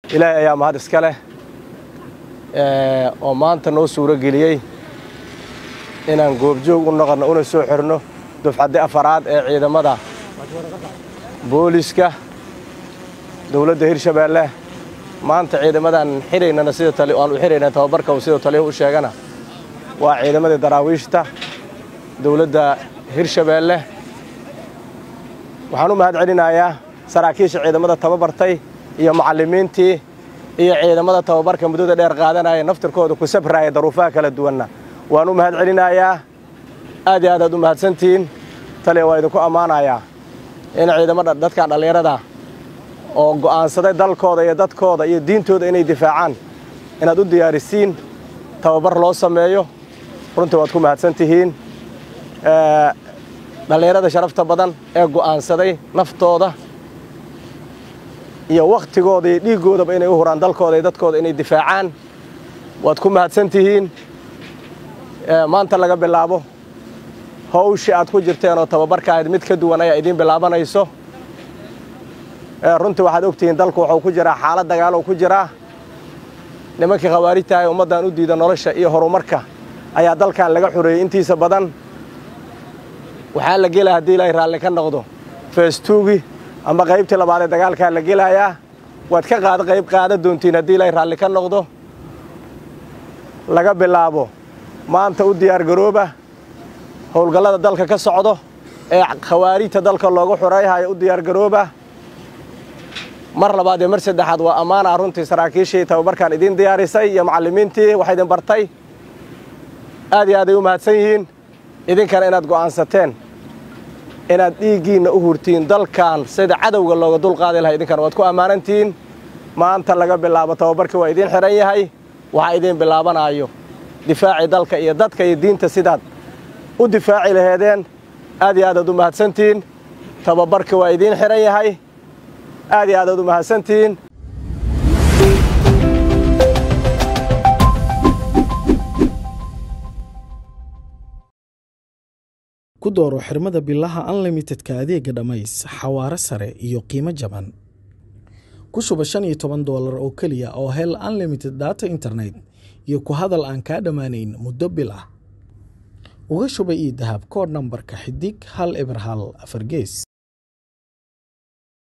ilaahay ayaa mahad iska leh oo maanta noo suuro geliyey inaan goobjoog u noqonno una soo xirno dufcaddi afaraad ee ciidamada booliska dowladda hirshabeelle maanta ciidamadan xiraynana sida aan u xirayna tababarka uu sidoo taliyahu u sheegana waa ciidamadii daraawiishta dowladda hirshabeelle waxaan u mahad celinayaa saraakiisha ciidamada tababartay iyo macallimiintii iyo ciidamada tababarka muddada dheer qaadanaya naftirkooda ku sabraya daruufaha kala duwanna waan u mahad celinayaa aad iyo aad aad u mahadsantihiin taliya waa idinku ammaanayaa in ciidamada dadkan dhallinyarada oo go'aansaday dalkooda iyo dadkooda iyo diintooda inay difaacaan inaad u diyaarisiin tababar loo sameeyo runtii waad ku mahadsan tihiin dhallinyarada sharafta badan ee go'aansaday naftooda iyo wakhtigooda iyo dhiiggoodaba inay u huraan dalkooda iyo dadkooda inay difaacaan waad ku mahadsan tihiin maanta laga bilaabo hawshii aad ku jirteen oo tababarka ahayd mid ka duwan ayaa idiin bilaabanayso runtii waxaad ogtihiin dalku wuxuu ku jiraa xaalad dagaalow ku jiraa nimankii khawaarijta ee ummaddan u diida nolosha iyo horumarka ayaa dalkan laga xoreeyey intiisa badan waxaa la gelaya haddii ilaahay raalli ka noqdo feestuugi ama qaybtii labaad ee dagaalkaa la gelayaa waad ka qaada qayb qaada doontiin haddii ilaahay raalli ka noqdo laga bilaabo maanta u diyaargarooba howlgallada dalka ka socdo ee khawaarijta dalka loogu xoreeyhayo u diyaargarooba mar labaad iyo mar saddexaad waa ammaana runtii saraakiishii tababarkan idiin diyaarisay iyo macallimiintii wax idin bartay aad iyo aad ay u mahadsan yihiin idinkana inaad go'aansateen inaad dhiiggiinna u hurtiin dalkan sida cadowga looga dulqaadi lahay idinkana waad ku ammaanantihiin maanta laga bilaabo tababarkii waa idiin xidhan yahay waxaa idiin bilaabanaayo difaacii dalka iyo dadka iyo diinta sidaad u difaaci laheedeen aad iyo aad aad u mahadsantihiin tababarkii waa idiin xidhan yahay aad iyo aad aad u mahadsantihiin ku dooro xirmada bilaha unlimitedka adeega dhammays xawaare sare iyo qiimo jaban ku shuba shan iyo toban doolar oo keliya oo hel unlimited data internet iyo ku hadal aan kaa dhammaanayn muddo bil ah uga shuba ii dahab koodh nambarka xidig hal eber hal afar gees